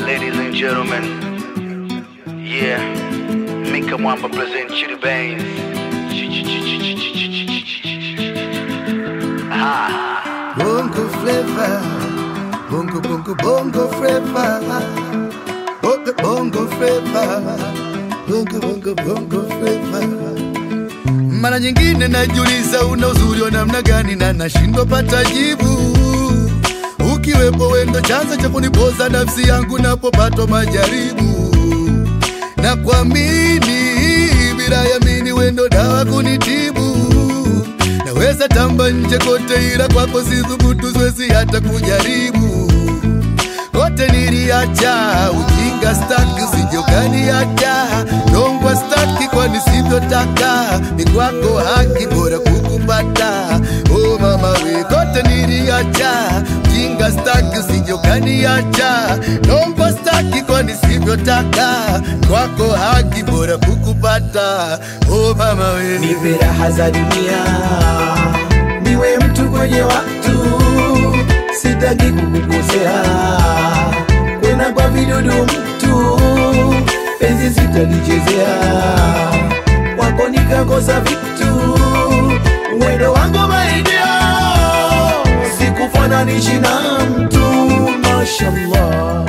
ladies and gentlemen. Yeah, Mika Mwamba present Chitty Baines. Ah, Bongo flavor, bongo bongo bongo flavor, bongo bongo flavor, bongo bongo bongo flavor. Mara nyingine najiuliza una uzuri wa namna gani na nashindwa pata jibu. Ukiwepo wendo chanzo cha kunipoza nafsi yangu napopatwa majaribu na kuamini bila yamini wendo dawa kunitibu naweza tamba nje kote ila kwako sithubutu siwezi hata kujaribu kote niliacha ujinga staki usijokaniacha nongwa staki kwani sivyotaka ni kwako haki bora kukupata o mama we kote niliacha ujinga staki usijokaniacha nongwa staki kwani sivyotaka kwako haki bora kukupata o mama we nipe raha za dunia, niwe mtu kwenye watu, sitaki kukukosea, kwena kwa vidudu mtu, penzi sitalichezea, wako nikakosa vitu, mwendo wangu maidia, sikufananishi na mtu, mashallah.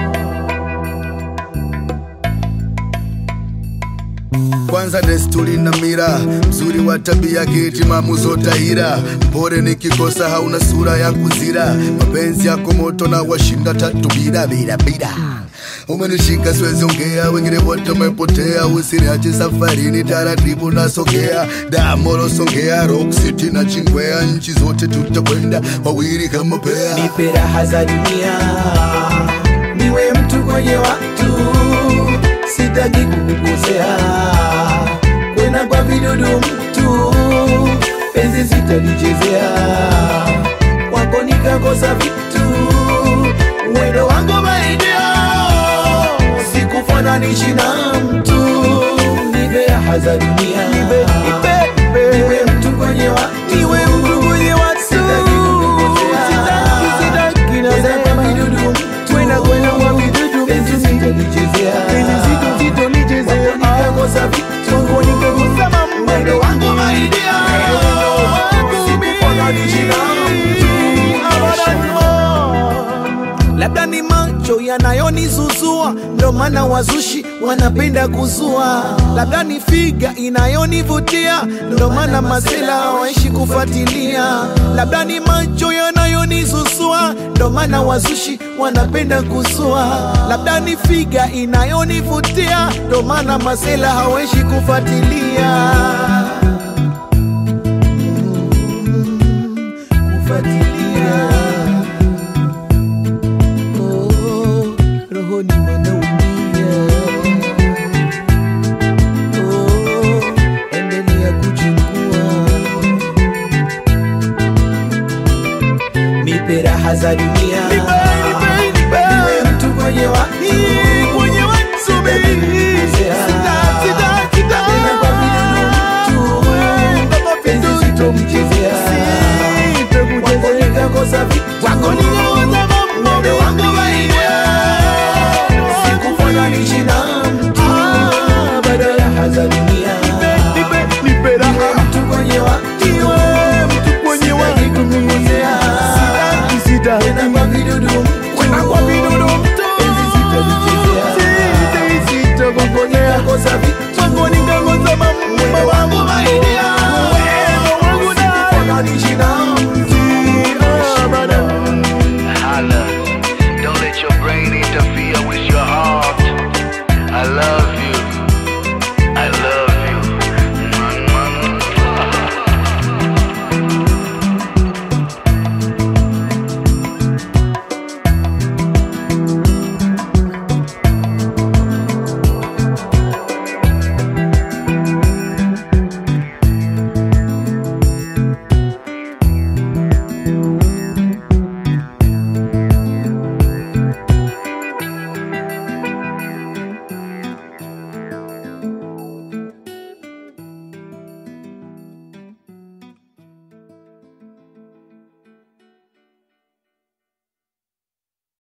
kwanza desturi na mira mzuri wa tabia kitimamu zotahira mpore nikikosa hauna sura ya kuzira mapenzi yako moto na washinda tatu bila bila bila umenishika siwezi ongea wengine wote umepotea usiniache safarini taratibu nasogea damoro songea rock city na chingwea nchi zote tutakwenda wawili kama pea nipe raha za dunia, niwe mtu kwenye watu, sitaki kukukosea, kwena kwa vidudu mtu, penzi sitalichezea, wako nikakosa vitu, mwendo wangu maidia, sikufananishi na mtu, nipe raha za dunia, niwe mtu kwenye watu, niwe mtu kwenye watu, sitaki kukukosea, sitaki nasema kwa vidudu mtu, kwenda kwenda kwa vidudu penzi sitalichezea, penzi sitalichezea, nikakosa vitu, nikakosa mambo, mwendo wangu maidia, sikufananisha na mtu, labda ni macho yanayonizuzua, ndo maana wazushi wanapenda kuzua. Labda ni figa inayonivutia, ndo maana masela hawaishi kufuatilia. Labda ni macho yanayonizuzua, ndo maana wazushi wanapenda kuzua. Labda ni figa inayonivutia, ndo maana masela hawaishi kufuatilia kufuatilia